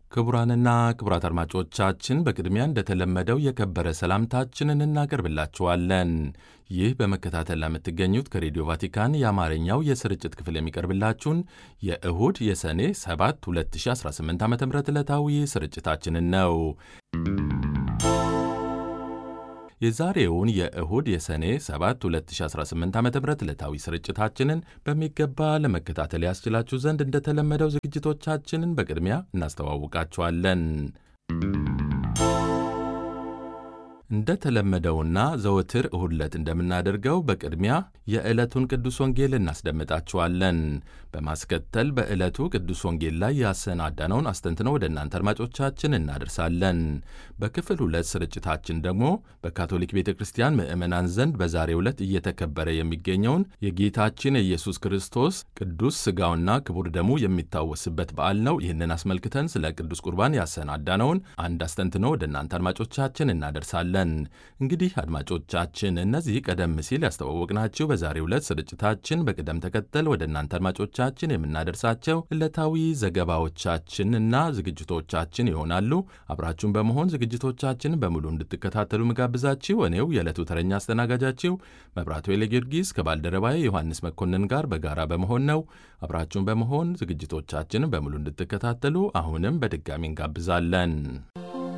ክቡራንና ክቡራት አድማጮቻችን በቅድሚያ እንደተለመደው የከበረ ሰላምታችንን እናቀርብላችኋለን። ይህ በመከታተል ለምትገኙት ከሬዲዮ ቫቲካን የአማርኛው የስርጭት ክፍል የሚቀርብላችሁን የእሁድ የሰኔ 7 2018 ዓ ም ዕለታዊ ስርጭታችንን ነው። የዛሬውን የእሁድ የሰኔ 7 2018 ዓ ም ዕለታዊ ስርጭታችንን በሚገባ ለመከታተል ያስችላችሁ ዘንድ እንደተለመደው ዝግጅቶቻችንን በቅድሚያ እናስተዋውቃችኋለን። እንደተለመደውና ዘወትር እሁድ ዕለት እንደምናደርገው በቅድሚያ የዕለቱን ቅዱስ ወንጌል እናስደምጣችኋለን። በማስከተል በዕለቱ ቅዱስ ወንጌል ላይ ያሰናዳነውን አስተንትነው ወደ እናንተ አድማጮቻችን እናደርሳለን። በክፍል ሁለት ስርጭታችን ደግሞ በካቶሊክ ቤተ ክርስቲያን ምዕመናን ዘንድ በዛሬው ዕለት እየተከበረ የሚገኘውን የጌታችን የኢየሱስ ክርስቶስ ቅዱስ ሥጋውና ክቡር ደሙ የሚታወስበት በዓል ነው። ይህንን አስመልክተን ስለ ቅዱስ ቁርባን ያሰናዳነውን አንድ አስተንትኖ ወደ እናንተ አድማጮቻችን እናደርሳለን። እንግዲህ አድማጮቻችን እነዚህ ቀደም ሲል ያስተዋወቅናችሁ በዛሬው ዕለት ስርጭታችን በቅደም ተከተል ወደ እናንተ አድማጮቻችን የምናደርሳቸው ዕለታዊ ዘገባዎቻችን እና ዝግጅቶቻችን ይሆናሉ። አብራችሁን በመሆን ዝግጅቶቻችን በሙሉ እንድትከታተሉ ምጋብዛችሁ እኔው የዕለቱ ተረኛ አስተናጋጃችሁ መብራቱ ጊዮርጊስ ከባልደረባዬ ዮሐንስ መኮንን ጋር በጋራ በመሆን ነው። አብራችሁን በመሆን ዝግጅቶቻችንን በሙሉ እንድትከታተሉ አሁንም በድጋሚ እንጋብዛለን።